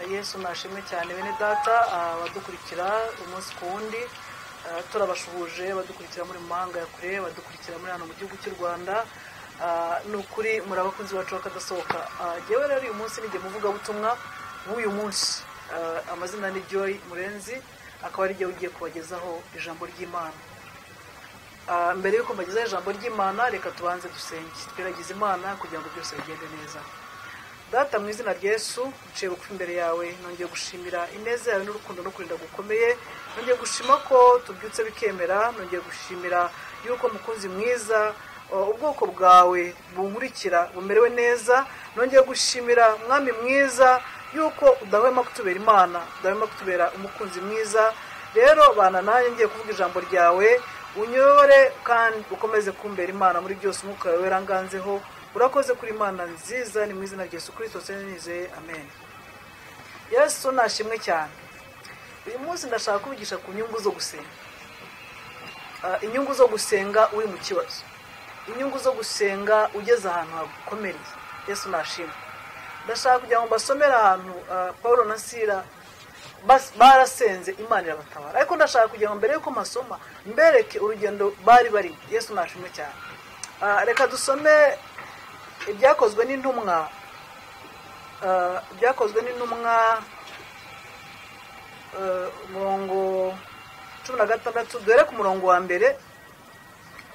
yesu mwashimwe cyane bene data abadukurikira umunsi ku wundi ah, turabashuhuje badukurikira muri mu mahanga ya kure badukurikira muri hano mu gihugu cy'u rwanda Ah, ni ukuri muri abakunzi bacu bakadasohoka Ah, jyewe rero uyu munsi nijye muvugabutumwa w'uyu munsi Ah, amazina ni joy murenzi akaba ari jye ugiye kubagezaho ijambo ry'imana Ah, mbere y'uko mbagezaho ijambo ry'imana reka tubanze dusenge twiragize imana kugira ngo byose bigende neza data mu izina rya yesu niciye bugufi imbere yawe nongeye gushimira ineza yawe n'urukundo no kurinda gukomeye nongeye gushima ko tubyutse bikemera nongeye gushimira y'uko mukunzi mwiza uh, ubwoko bwawe bunkurikira bumerewe neza nongeye gushimira mwami mwiza y'uko udahwema kutubera imana udahwema kutubera umukunzi mwiza rero bana nanjye ngiye kuvuga ijambo ryawe unyobore kandi ukomeze kumbera imana muri byose umwuka wawe weranganzeho urakoze kuri imana nziza ni mu izina rya yesu kirisito nizeye amen yesu nashimwe cyane uyu munsi ndashaka kubigisha ku nyungu zo gusenga Ah, inyungu zo gusenga uri mu kibazo inyungu zo gusenga ugeze ahantu hagukomereye yesu nashimwe ndashaka kugira ngo mbasomere ahantu ah, paul na sira bas- barasenze imana irabatabara ariko ndashaka kugira ngo mbere y'uko masoma mbereke urugendo bari barimo yesu nashimwe cyane Ah, reka dusome ibyakozwe n'intumwa ah, ibyakozwe n'intumwa eh, umurongo cumi na gatandatu duhere ku murongo wa mbere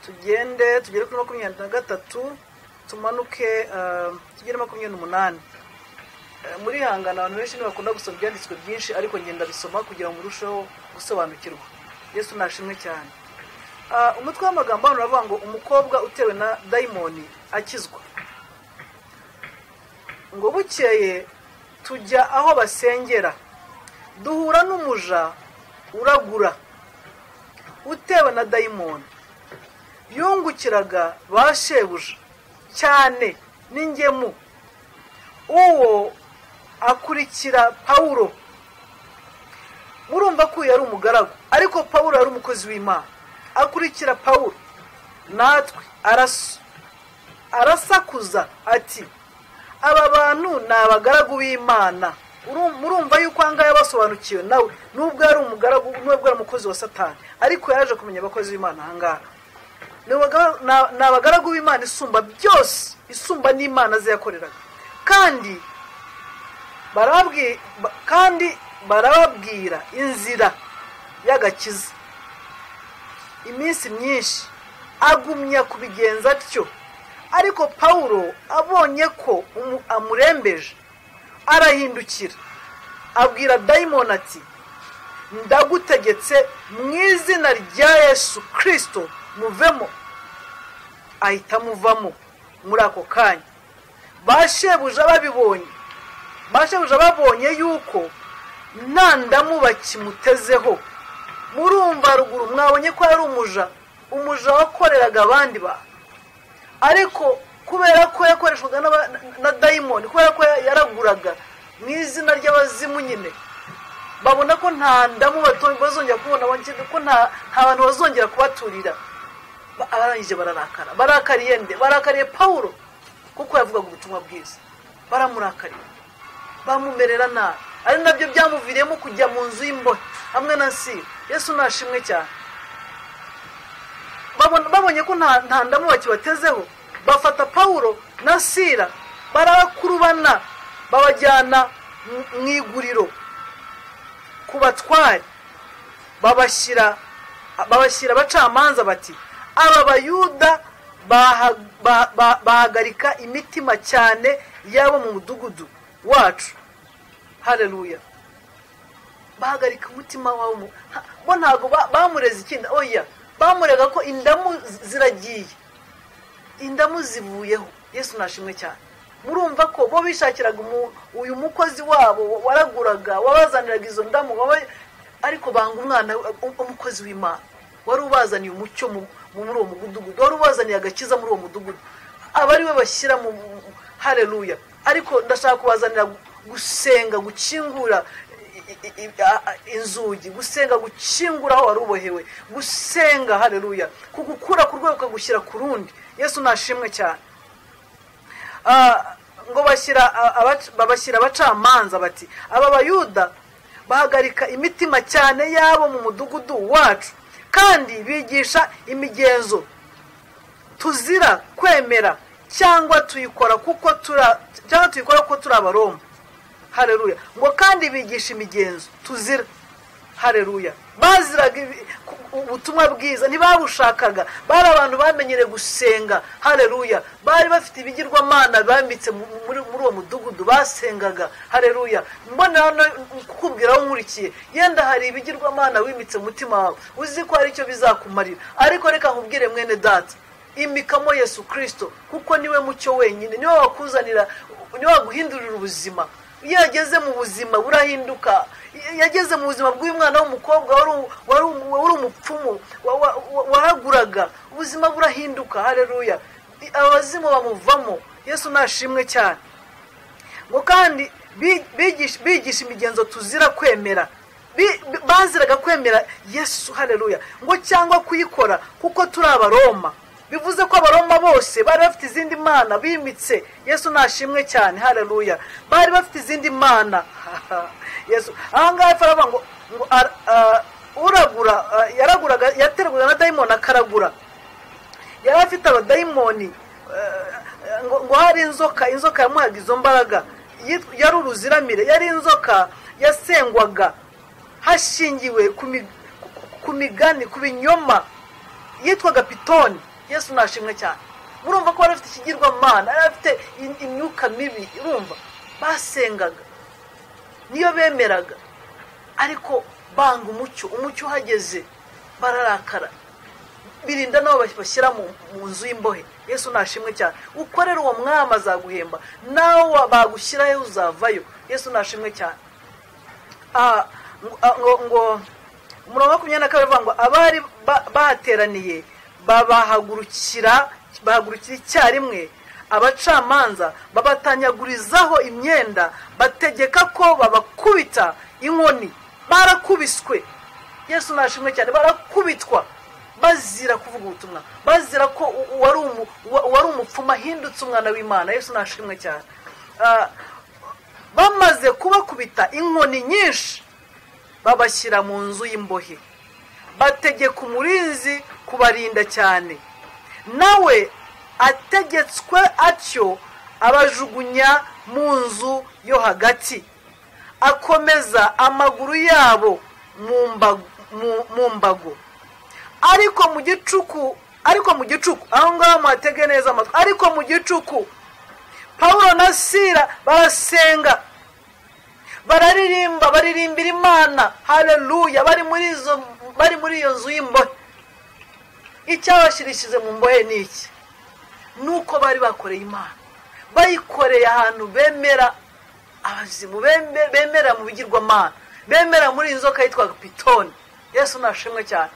tugende tugere kuri makumyabiri na gatatu tumanuke eh, tugere makumyabiri n'umunani Eh, muri hangana abantu benshi ntibakunda gusoma ibyanditswe byinshi ariko ngenda bisoma kugira ngo urusheho gusobanukirwa yesu nashimwe cyane Ah, umutwe w'amagambo hano uravuga ngo umukobwa utewe na dayimoni akizwa ngo bukeye tujya aho basengera duhura n'umuja uragura utewe na dayimoni yungukiraga ba shebuja cyane n'ingemu uwo akurikira pawulo murumva ko uyu yari umugaragu ariko pawulo yari umukozi w'imana akurikira pawulo natwe arasu arasakuza ati aba bantu ni abagaragu b'imana Uru- murumva yuko ahangaha yabasobanukiwe nawe nubwo yari umugaragu nubwo yari umukozi wa satani ariko yaje kumenya abakozi b'imana ahangaha Ni abaga- na- ni abagaragu b'imana isumba byose isumba n'imana ze yakoreraga kandi barababwi- ba- kandi barababwira inzira y'agakiza iminsi myinshi agumya kubigenza atyo ariko pawulo abonye ko umu- amurembeje arahindukira abwira dayimoni ati ndagutegetse mu izina rya yesu kirisito muvemo ahita amuvamo muri ako kanya ba shebuja babibonye ba shebuja babonye yuko nta ndamu bakimutezeho murumva ruguru mwabonye ko yari umuja umuja wakoreraga abandi bantu ariko kubera ko yakoreshwaga n'aba- na dayimoni kubera ko yaraguraga mu izina ry'abazimu nyine babona ko nta ndamu bato- bazongera kubona bongera ko nta nta bantu bazongera kubaturira Ba- abarangije bararakara barakariye nde barakariye pawulo kuko yavugaga ubutumwa bwiza baramurakariye bamumerera nabi ari nabyo byamuviriyemo kujya mu nzu y'imbohe hamwe na siri yesu nashimwe cyane babona- babonye ko nta nta ndamu bakibatezeho bafata pawulo na sira barabakurubana babajyana mu- mu iguriro ku batware babashyira babashyira abacamanza bati aba bayuda baha- ba- ba- bahagarika imitima cyane y'abo mu mudugudu wacu hareruya bahagarika umutima wawe mu- ha- bo ntabwo ba- bamureze ikindi oya bamurega ko indamu zi- ziragiye indamu zivuyeho yesu nashimwe cyane murumva ko bo bishakiraga umu- uyu mukozi wabo waraguraga wabazaniraga izo ndamu waba- ariko banga umwana um- umukozi w'imana wari ubazaniye umucyo mu- mu- muri uwo mudugudu wari ubazaniye agakiza muri uwo mudugudu aba ari we bashyira mu mu- mu- hareruya ariko ndashaka kubazanira gu- gusenga gukingura i- i- i- a- a- inzugi gusenga gukingura aho wari ubohewe gusenga hareruya kugukura ku rwego ukagushyira ku rundi yesu nashimwe cyane Ah, ngo bashyira a- abac- babashyira abacamanza bati aba bayuda bahagarika imitima cyane yabo mu mudugudu wacu kandi bigisha imigenzo tuzira kwemera cyangwa tuyikora kuko turi a- cyangwa tuyikora kuko turi abaroma hareruya ngo kandi bigisha imigenzo tuzira hareruya baziraga ibi- ku- ubutumwa bwiza ntibabushakaga bari abantu bamenyereye gusenga hareruya bari bafite ibigirwamana bambitse mu- mu- muri muri uwo mudugudu basengaga hareruya mbonera no kukubwira aho nkurikiye yenda hari ibigirwamana wimitse mu mutima wawe uzi ko hari icyo bizakumarira ariko reka nkubwire mwene data imikamo yesu kirisito kuko niwe mucyo wenyine niwe wakuzanira niwe waguhindurira ubuzima iyo yageze mu buzima burahinduka iyo yageze mu buzima bw'uyu mwana w'umukobwa wari u- wari u- wari umupfumu wa- wa- wa- waraguraga ubuzima burahinduka hareruya abazimu bamuvamo yesu nashimwe cyane ngo kandi bi- bigisha bigisha imigenzo tuzira kwemera Bi- bi- baziraga kwemera yesu hareruya ngo cyangwa kuyikora kuko turi abaroma bivuze ko abaroma bose bari bafite izindi mana bimitse yesu nashimwe cyane hareruya bari bafite izindi mana yesu aha ngaha hepfo aravuga ngo ngo ara- ah, uragura ah, yaraguraga yaterwaga na dayimoni akaragura yari afite abadayimoni eh, ngo ngo hari inzoka inzoka yamuhaga izo mbaraga Yitwa- yari uruziramire yari inzoka yasengwaga hashingiwe ku mi- ku migani ku binyoma yitwaga pitoni yesu nashimwe cyane murumva ko yari afite ikigirwamana yari afite in- imyuka mibi urumva basengaga niyo bemeraga ariko banga umucyo umucyo uhageze bararakara birinda n'abo bashyira mu mu nzu y'imbohe yesu nashimwe cyane ukorera uwo mwami azaguhemba nawe wa- bagushyirayo uzavayo yesu nashimwe cyane Ah, ngo- ah, ngo ngo umurongo wa makumyabiri na kabiri uvuga ngo abari ba- bahateraniye babahagurukira bahagurukira icyarimwe abacamanza babatanyagurizaho imyenda bategeka ko babakubita inkoni barakubiswe yesu nashimwe cyane barakubitwa bazira kuvuga ubutumwa bazira ko u- uwari umu- uwa- uwari umupfumu ahindutse umwana w'imana yesu nashimwe cyane Ah, bamaze kubakubita inkoni nyinshi babashyira mu nzu y'imbohe bategeka umurinzi kubarinda cyane nawe ategetswe atyo abajugunya mu nzu yo hagati akomeza amaguru yabo mu mbago- mu- mu mbago ariko mu gicuku ariko mu gicuku aho ngaho muhatege neza amatwi ariko mu gicuku pawulo na sira barasenga bararirimba baririmbira imana hareruya bari muri izo bari muri iyo nzu y'imbohe icyabashirishije mu mbohe ni iki ni uko bari bakoreye imana bayikoreye ahantu bemera abazimu bembe- bemera mu bigirwamana bemera muri iyi nzoka yitwaga pitoni yesu nashimwe cyane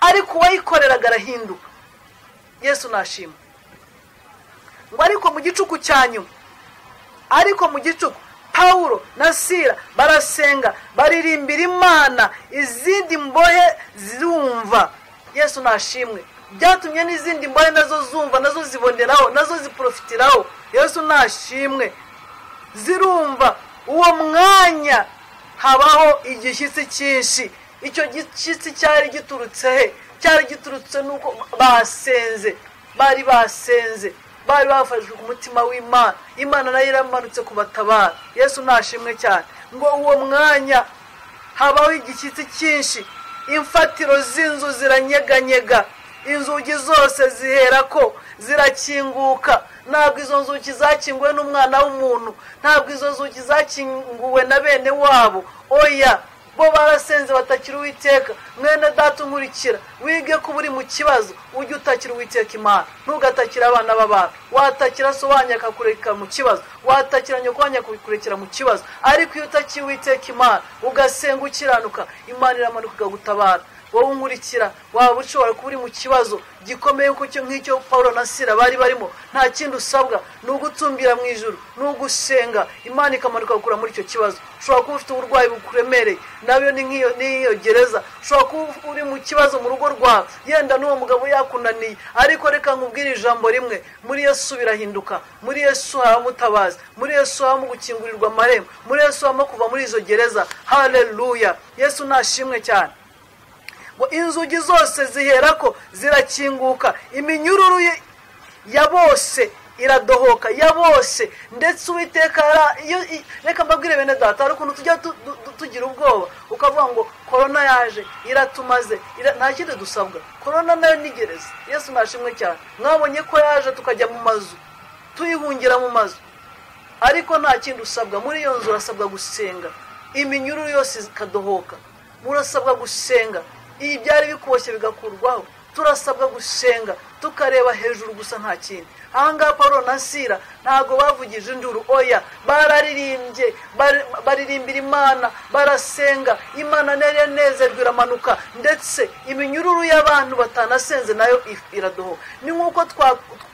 ariko uwayikoreraga arahinduka yesu nashimwe ngo ariko mu gicuku cya nyuma ariko mu gicuku pawulo na sira barasenga baririmbira imana izindi mbohe zirumva yesu nashimwe byatumye n'izindi mbohe nazo zumva nazo ziboneraho nazo ziporofitiraho yesu nashimwe zirumva uwo mwanya habaho igishyitsi cyinshi icyo gishyitsi cyari giturutse he cyari giturutse nuko basenze bari basenze bari bafashwe ku mutima w'imana imana nayo iramanutse kubatabara yesu nashimwe cyane ngo uwo mwanya habaho igishyitsi cyinshi imfatiro z'inzu ziranyeganyega inzugi zose zihera ko zirakinguka ntabwo izo nzugi zakinguwe n'umwana w'umuntu ntabwo izo nzugi zakinguwe na bene wabo oya bo barasenze batakira uwiteka mwene data unkurikira wige ko uri mu kibazo ujye utakira uwiteka imana ntugatakire abana b'abantu watakira so wanyu akakurekera mu kibazo watakira nyoko wanyu akakurekera mu kibazo ariko iyo utakiye uwiteka imana ugasenga ukiranuka imana iramanuka ikagutabara wowe unkurikira waba ushobora kuba uri mu kibazo gikomeye nk'icyo- nk'icyo paul na sira bari barimo nta kindi usabwa ni ugutumbira mu ijoro ni ugusenga imana ikamanuka gukura muri icyo kibazo ushobora kuba ufite uburwayi bukuremereye nabyo ni nk'iyo n'iyo gereza ushobora kuba uri mu kibazo mu rugo rwawe yenda n'uwo mugabo yakunaniye ariko reka nkubwire ijambo rimwe muri yesu birahinduka muri yesu habamo ubutabazi muri yesu habamo gukingurirwa amarembo muri yesu habamo kuva muri izo gereza haleluya yesu nashimwe cyane ngo inzugi zose ziherako zirakinguka iminyururu ye- ya bose iradohoka ya bose ndetse uwiteka yara- iyo i- reka mbabwire bene data hari ukuntu tujya tu- tu- tu- tugira ubwoba ukavuga ngo korona yaje iratumaze ira- nta kindi dusabwa korona nayo ni gereza yesu nashimwe cyane mwabonye ko yaje tukajya mu mazu tuyihungira mu mazu ariko nta kindi usabwa muri iyo nzu urasabwa gusenga iminyururu yose ikadohoka murasabwa gusenga iyi byari bikuboshye bigakurwaho turasabwa gusenga tukareba hejuru gusa nta kindi ahangaha paul na sira ntabwo bavugije induru oya bararirimbye bari- baririmbira imana barasenga imana nari yanezerwa iramanuka ndetse iminyururu y'abantu batanasenze nayo if- iradohoka ni nk'uko twa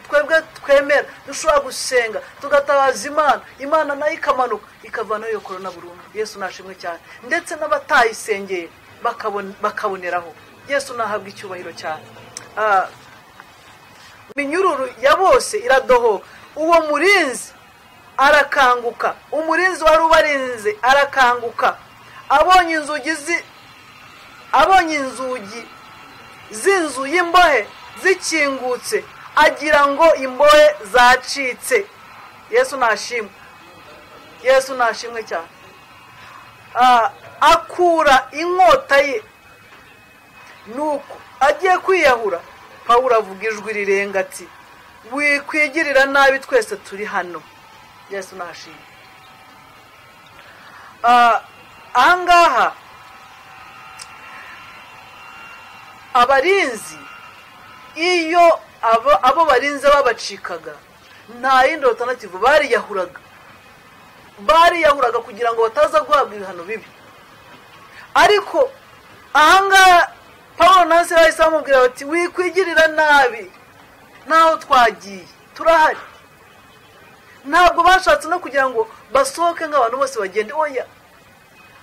twebwe twemera dushobora gusenga tugatabaza imana imana nayo ikamanuka ikavanaho iyo korona burundu yesu nashimwe cyane ndetse n'abatayisengeye bakabon- bakaboneraho yesu nahabwa icyubahiro cyane Ah, iminyururu ya bose iradohoka uwo murinzi arakanguka umurinzi wari ubarinze arakanguka abonye inzugi zi abonye inzugi z'inzu y'imbohe zikingutse agira ngo imbohe zacitse yesu nashimwe yesu nashimwe cyane Ah, akura inkota ye nuko agiye kwiyahura pawulo avuga ijwi rirenga ati wikwigirira nabi twese turi hano yesu nashimwe Ah, ahangaha abarinzi iyo abo abo barinze babacikaga nta yindi rotanativu bariyahuraga bariyahuraga kugira ngo bataza guhabwa ibihano bibi ariko ahangaha paul nansi bahise bamubwira bati wikwigirira nabi ntaho twagiye turahari ntabwo bashatse no kugira ngo basohoke nk'abantu bose bagende oya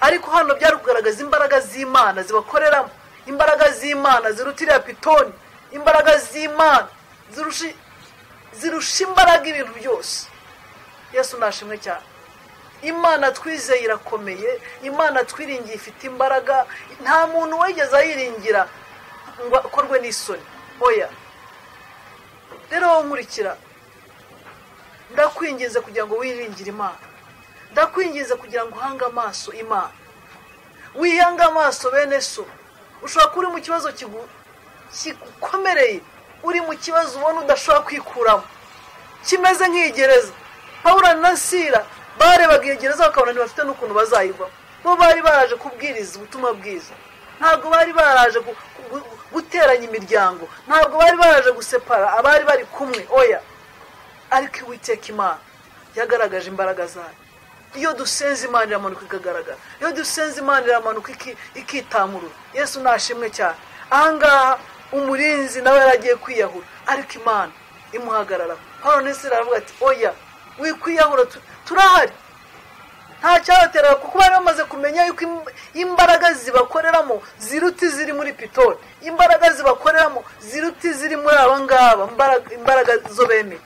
ariko hano byari kugaragaza imbaraga z'imana zibakoreramo imbaraga z'imana ziruta iriya pitoni imbaraga z'imana zirusha zirusha imbaraga ibintu byose yesu nashimwe cyane imana twizeye irakomeye imana twiringiye ifite imbaraga nta muntu wigeze ayiringira ngo akorwe n'isoni oya rero wowe nkurikira ndakwinginze kugira ngo wiringire imana ndakwinginze kugira ngo uhange amaso imana wihange amaso bene so ushobora kuba uri mu kibazo kigu- kigukomereye uri mu kibazo ubona udashobora kwikuramo kimeze nk'igereza pawura na sira barebaga iyo gereza bakabona ntibafite n'ukuntu bazayivamo bo bari baraje kubwiriza ubutumwa bwiza ntabwo bari baraje gu- gu- gu- guteranya imiryango ntabwo bari baraje gusepara abari bari kumwe oya ariko iwiteka imana yagaragaje imbaraga zayo iyo dusenze imana iramanuka ikagaragara iyo dusenze imana iramanuka iki- ikitamurura yesu nashimwe cyane ahangaha umurinzi nawe yari agiye kwiyahura ariko imana imuhagarara hano n'isi aravuga ati oya wikwiyahura tu- turahari nta cyabateraga kuko bari bamaze kumenya yuko im- imbaraga zibakoreramo ziruta iziri muri pitoni imbaraga zibakoreramo ziruta iziri muri aba ngaba imbaraga- imbaraga zo bemeye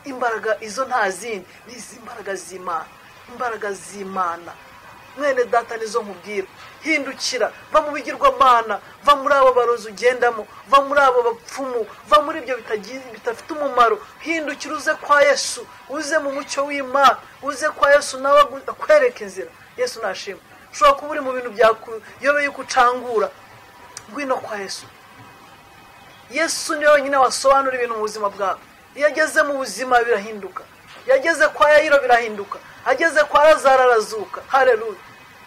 imbaraga izo nta zindi ni izi mbaraga z'imana imbaraga z'imana mwene data nizo nkubwira hindukira va mu bigirwamana va muri abo barozi ugendamo va muri abo bapfumu va muri ibyo bitagi- bidafite umumaro hindukira uze kwa yesu uze mu mucyo w'imana uze kwa yesu nawe agu- akwereke inzira yesu nashimwe ushobora kuba uri mu bintu byakuyobeye yuko ucangura ngwino kwa yesu yesu niwe wenyine wasobanura ibintu mu buzima bwawe iyo ageze mu buzima birahinduka iyo ageze kwa yayiro birahinduka ageze kwa lazaro arazuka hareruya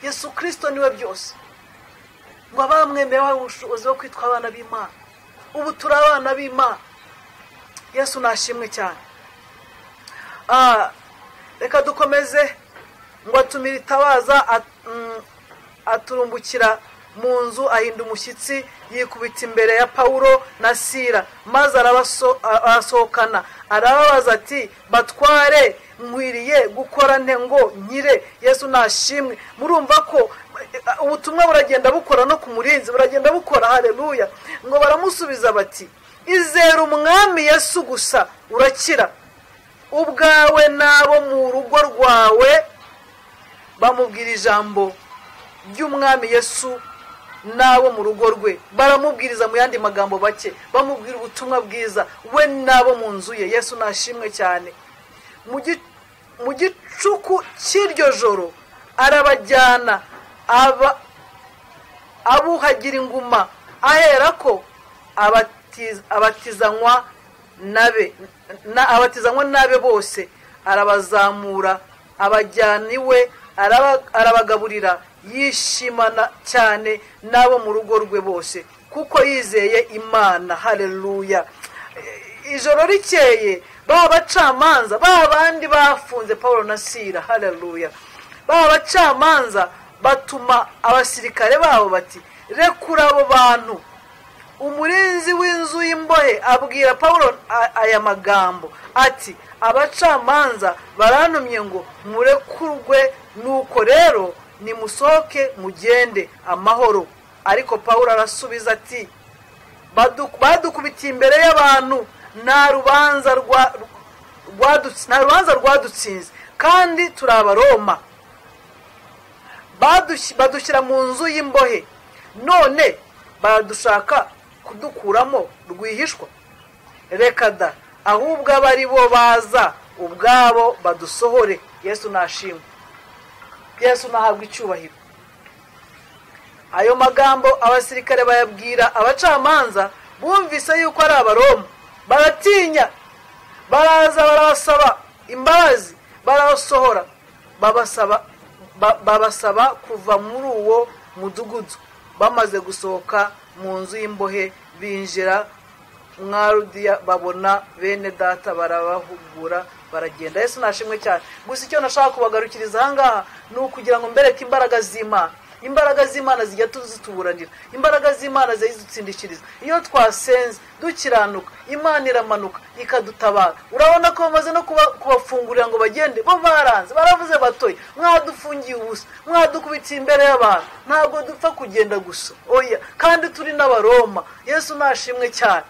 yesu kirisito niwe byose ngo abamwemera bahawe ubushobozi bwo kwitwa abana b'imana ubu turi abana b'imana yesu nashimwe cyane Ah, reka dukomeze ngo atumira itabaza at- mm, aturumbukira mu nzu ahinda umushyitsi yikubita imbere ya pawulo na sira maze arabaso- a- arasohokana arababaza ati batware nkwiriye gukora nte ngo nkire yesu nashimwe murumva ko eh, ubutumwa buragenda bukora no ku murinzi buragenda bukora hareruya ngo baramusubiza bati izera umwami yesu gusa urakira ubwawe n'abo mu rugo rwawe bamubwira ijambo ry'umwami yesu n'abo mu rugo rwe baramubwiriza mu yandi magambo make bamubwira ubutumwa bwiza we n'abo mu nzu ye yesu nashimwe cyane mu gi- mu gicuku cy'iryo joro arabajyana aba abuhagira inguma ahera ko abatiz- abatizanywa nabe na- abatizanywa n'abe bose arabazamura abajyana iwe araba- arabagaburira yishimana cyane n'abo mu rugo rwe bose kuko yizeye imana hareruya ijoro rikeye baba abacamanza baba abandi bafunze paul na sira hareruya baba abacamanza batuma abasirikare babo bati rekura abo bantu umurinzi w'inzu y'imbohe abwira paul a- aya magambo ati abacamanza barantumye ngo murekurwe nuko rero nimusohoke mugende amahoro ariko paul arasubiza ati badu- badukubitiye imbere y'abantu nta rubanza rwa- rwadutsi- nta rubanza rwadutsinze kandi turi abaroma badush- badushyira mu nzu y'imbohe none baradushaka kudukuramo rwihishwa reka da ahubwo abo ari bo baza ubwabo badusohore yesu nashimwe yesu nahabwa icyubahiro ayo magambo abasirikare bayabwira abacamanza bumvise yuko ari abaroma baratinya baraza barabasaba imbabazi barabasohora babasaba ba- babasaba kuva muri uwo mudugudu bamaze gusohoka mu nzu y'imbohe binjira mwarudiya babona bene data barabahugura baragenda yesu nashimwe cyane gusa icyo nashaka kubagarukiriza ahangaha ni ukugira ngo mbereke imbaraga z'imana imbaraga z'imana zijya tu- zituburanira imbaraga z'imana zijya zidutsindikiriza iyo twasenze dukiranuka imana iramanuka ikadutabara urabona ko bamaze no kuba- kubafungurira ngo bagende bo baranze baravuze batoye mwadufungiye ubusa mwadukubitiye imbere y'abantu ntabwo dupfa kugenda gusa oya kandi turi n'abaroma yesu nashimwe cyane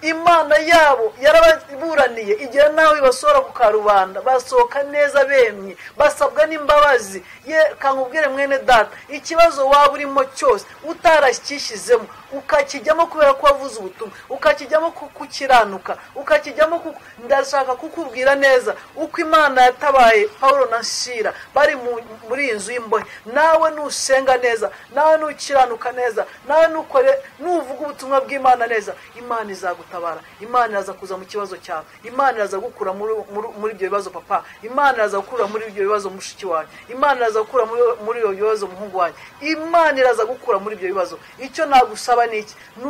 imana yabo yarababuraniye igihe nawe basohora ku karubanda basohoka neza bemye basabwa n'imbabazi ye kankubwire mwene data ikibazo waba urimo cyose utaracyishyizemo ukakijyamo kubera ko wavuze ubutumwa ukakijyamo ku- kukiranuka ukakijyamo ku- ndashaka kukubwira neza uko imana yatabaye paul na shira bari mu- muri iyi nzu y'imbohe nawe nusenga neza nawe nukiranuka neza nawe nukore nuvuga ubutumwa bw'imana neza imana izagutabara imana iraza kuza mu kibazo cyawe imana iraza gukura muri muri- muri ibyo bibazo papa imana iraza gukura muri ibyo bibazo mushiki wanjye imana iraza gukura muri- muri ibyo bibazo muhungu wanjye imana iraza gukura muri ibyo bibazo icyo nagusaba ni iki ni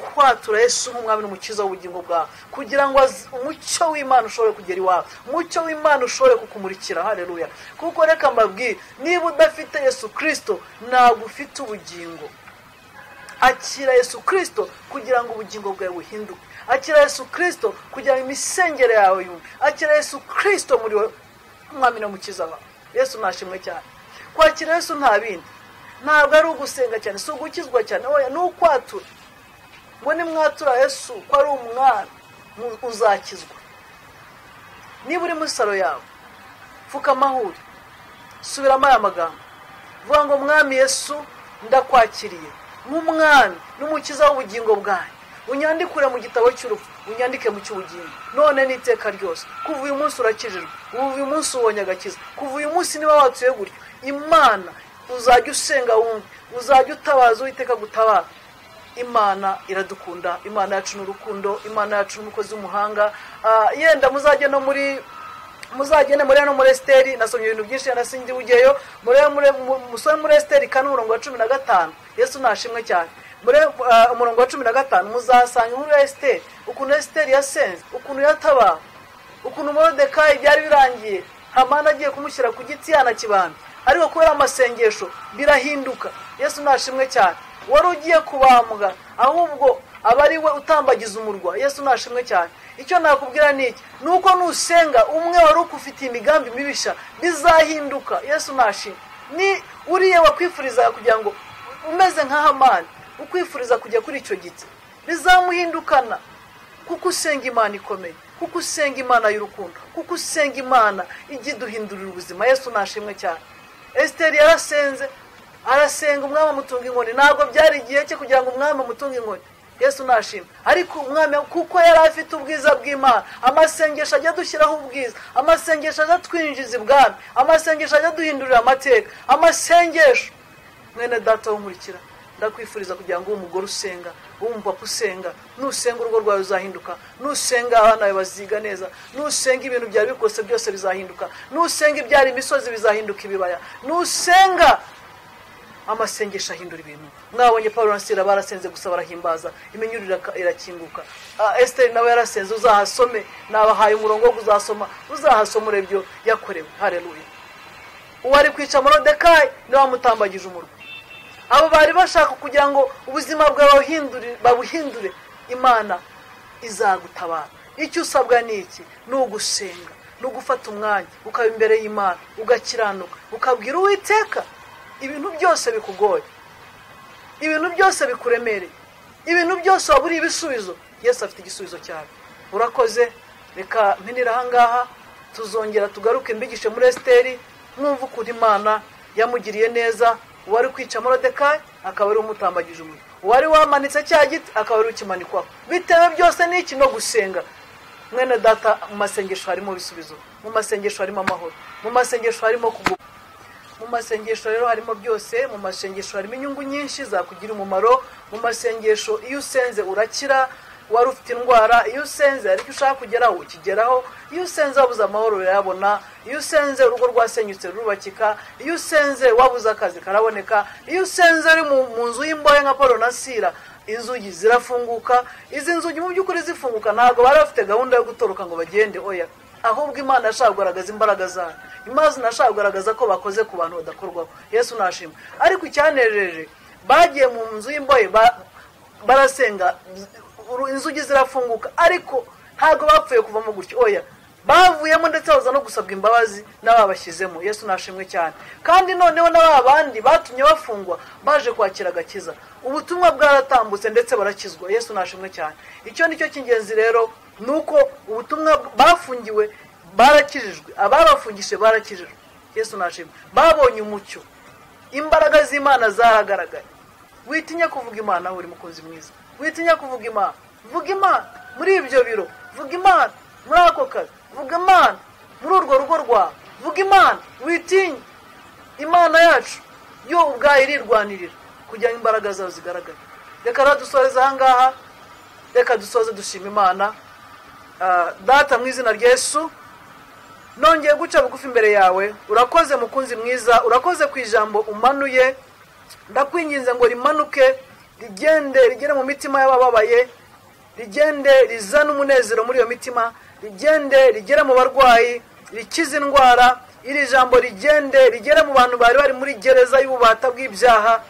ukwatura yesu nk'umwami n'umukiza w'ubugingo bwawe kugira ngo az- umucyo w'imana ushobore kugera iwawe umucyo w'imana ushobore kukumurikira hareruya kuko reka mbabwire niba udafite yesu kirisito ntabwo ufite ubugingo akira yesu kirisito kugira ngo ubugingo bwawe buhinduke akira yesu kirisito kugira ngo imisengere yawe yumve akira yesu kirisito muri wowe umwami n'umukiza wawe yesu nashimwe cyane kwakira yesu nta bindi ntabwo ari ugusenga cyane si ugukizwa cyane oya ni ukwatura ngo nimwatura yesu ko ari umwana mu- uzakizwa niba uri muri salo yawe pfuka amahuri subiramo aya magambo vuga ngo mwami yesu ndakwakiriye nk'umwami n'umukiza w'ubugingo bwanjye unyandikure mu gitabo cy'urupfu unyandike mu cy'ubugingo none n'iteka ryose kuva uyu munsi urakijijwe kuva uyu munsi ubonye agakiza kuva uyu munsi niba watuye gutyo imana uzajya usenga wumve uzajya utabaza uwiteka gutabara imana iradukunda imana yacu ni urukundo imana yacu ni umukozi w'umuhanga Ah, yenda muzajye no muri muzagende muri no muri esiteri nasomye ibintu byinshi nasindi bugeyo muri muri musore muri esiteri kane umurongo wa cumi na gatanu yesu nashimwe cyane muri ah, umurongo wa cumi na gatanu muzasanga inkuru ya esiteri ukuntu esiteri yasenze ukuntu yatabawe ukuntu morodekayi byari birangiye hamani agiye kumushyira ku giti yanakibanda ariko kubera amasengesho birahinduka yesu nashimwe cyane wari ugiye kubambwa ahubwo aba ari we utambagiza umurwa yesu nashimwe cyane icyo nakubwira ni iki ni uko nusenga umwe wari ufitiye imigambi mibisha bizahinduka yesu nashimwe ni uriya wakwifuriza kugira ngo umeze nka hamani ukwifuriza kujya kuri icyo giti bizamuhindukana kuko usenga imana ikomeye kuko usenga imana y'urukundo kuko usenga imana ijya iduhindurira ubuzima yesu nashimwe cyane esiteri yarasenze arasenga umwami amutunga inkoni ntabwo byari igihe cye kugira ngo umwami amutunge inkoni yesu nashimwe ariko umwami kuko yari afite ubwiza bw'imana amasengesho ajya dushyiraho ubwiza amasengesho ajya twinjiza ibwami amasengesho ajya duhindurira amateka amasengesho mwene data w'umurikira ndakwifuriza kugira ngo umugore usenga w'umupapa usenga nusenga urugo rwawe ruzahinduka nusenga abana bawe baziga neza nusenga ibintu byari bikose byose bizahinduka nusenga ibyara imisozi bizahinduka ibibaya nusenga amasengesho ahindura ibintu mwabonye paul nasira barasenze gusa barahimbaza iminyurire irakinguka esiteri nawe yarasenze uzahasome nabahaye umurongo wo kuzasoma uzahasoma urebyo yakorewe hareruye uwo ari kwica morodekayi niwe wamutambagije umurwa abo bari bashaka kugira ngo ubuzima bwawe babuhindure imana izagutabara icyo usabwa ni iki ni ugusenga ni ugufata umwanya ukaba imbere y'imana ugakiranuka ukabwira uwiteka ibintu byose bikugoye ibintu byose bikuremereye ibintu byose waba uriye ibisubizo yesu afite igisubizo cyawe urakoze reka mpinira ahangaha tuzongera tugaruke mbigishe muri esiteri mwumva ukuntu imana yamugiriye neza uwari kwica morodekayi akaba ari umutambagije umuriro uwari wamanitse cya giti akaba ari ukimanikwaho bitewe byose n'iki no gusenga mwene data mu masengesho harimo ibisubizo mu masengesho harimo amahoro mu masengesho harimo kuguma mu masengesho rero harimo byose mu masengesho harimo inyungu nyinshi zakugira umumaro mu masengesho iyo usenze urakira wari ufite indwara iyo usenze ariko ushaka kugeraho ukigeraho iyo usenze wabuze amahoro urayabona iyo usenze urugo rwasenyutse rurubakika iyo usenze wabuze akazi karaboneka iyo usenze uri mu nzu y'imbohe nka paul nasira inzugi zirafunguka izi nzugi mu by'ukuri zifunguka ntabwo bari bafite gahunda yo gutoroka ngo bagende oya ahubwo imana yashaka kugaragaza imbaraga zayo imana inashaka kugaragaza ko bakoze ku bantu badakorwaho yesu nashima ariko icyanejeje bagiye mu nzu y'imbohe barasenga inzugi zirafunguka ariko ntabwo bapfuye kuvamo gutyo oya bavuyemo ndetse baza no gusabwa imbabazi n'ababashyizemo yesu nashimwe cyane kandi noneho n'aba bandi batumye bafungwa baje kwakira agakiza ubutumwa bwaratambutse ndetse barakizwa yesu nashimwe cyane icyo ni cyo cy'ingenzi rero ni uko ubutumwa bafungiwe barakijijwe ababafungishije barakijijwe yesu nashimwe babonye umucyo imbaraga z'imana zaragaragaye witinya kuvuga imana buri mukunzi mwiza witinya kuvuga imana vuga imana muri ibyo biro vuga imana muri ako kazi vuga imana muri urwo rugo rwawe vuga imana witinye imana yacu yo ubwayo irirwanirira kugira ngo imbaraga zawe zigaragare reka aradusoreza ahangaha reka dusoze dushima imana data mu izina Yesu nongeye guca bugufi imbere yawe urakoze mukunzi mwiza urakoze ku ijambo umanuye ndakwinginze ngo rimanuke rigende rigere mu mitima y'abababaye rigende rizane umunezero muri iyo mitima rigende rigere mu barwayi rikize indwara iri jambo rigende rigere mu bantu bari bari muri gereza y'ububata bw'ibyaha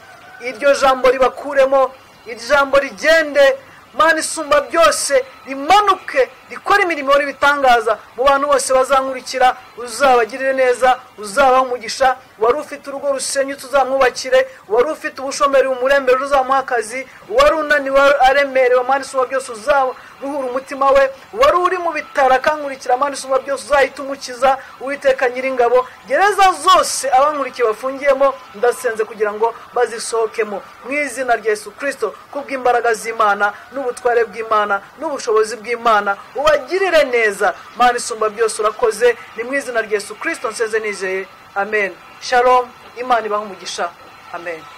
iryo jambo ribakuremo iri jambo rigende mana isumba byose rimanuke rikora imirimo n'ibitangaza mu bantu bose bazankurikira uzabagirire neza uzabaha umugisha wari ufite urugo rusenyutse uzamwubakire wari ufite ubushomeri umurembere uzamuha akazi wari unaniwe aremerewe mana isumba byose uzaruhura umutima we wari uri mu bitaro akankurikira mana isumba byose uzahita umukiza uwiteka nyiringabo gereza zose abankurikiye bafungiyemo ndasenze kugira ngo bazisohokemo mu izina rya Yesu kirisito kubw'imbaraga z'imana n'ubutware bw'imana n'ubushobozi bw'imana ubagirire neza mana isumba byose urakoze ni mu izina rya Yesu kirisito nseze nizeye amen shalom imana ibaha umugisha amen